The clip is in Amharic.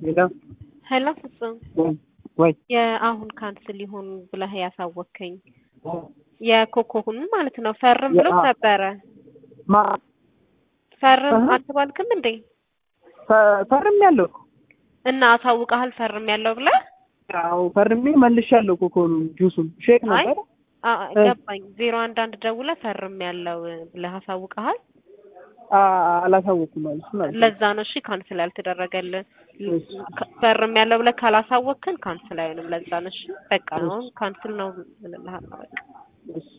ሄሎ ሄሎ ፍጹም ወይ ወይ የአሁን ካንስል ይሁን ብለህ ያሳወከኝ የኮኮሁን ማለት ነው። ፈርም ብሎ አ- ነበረ። ማ ፈርም እህ። አልተባልክም እንዴ? ፈ- ፈርም ያለው እና አሳውቀሃል ፈርም ያለው ብለህ ያው ፈርሜ መልሻለሁ ኮኮኑ ጁሱን ሼክ አይ ነበር አ- እ። ገባኝ። ዜሮ አንድ አንድ ደውለህ ፈርም ያለው ብለህ አሳውቀሃል። አ- አላሳወኩም ማለት ነው ማለት ነው። ለዛ ነው እሺ ካንስል ያልተደረገልን። እሺ። ፈርም ያለው ብለህ ካላሳወቅክን ካንስል አይሆንም። ለዛ ነው እሺ። በቃ አሁን ካንስል ነው ብለሃል። በቃ እሺ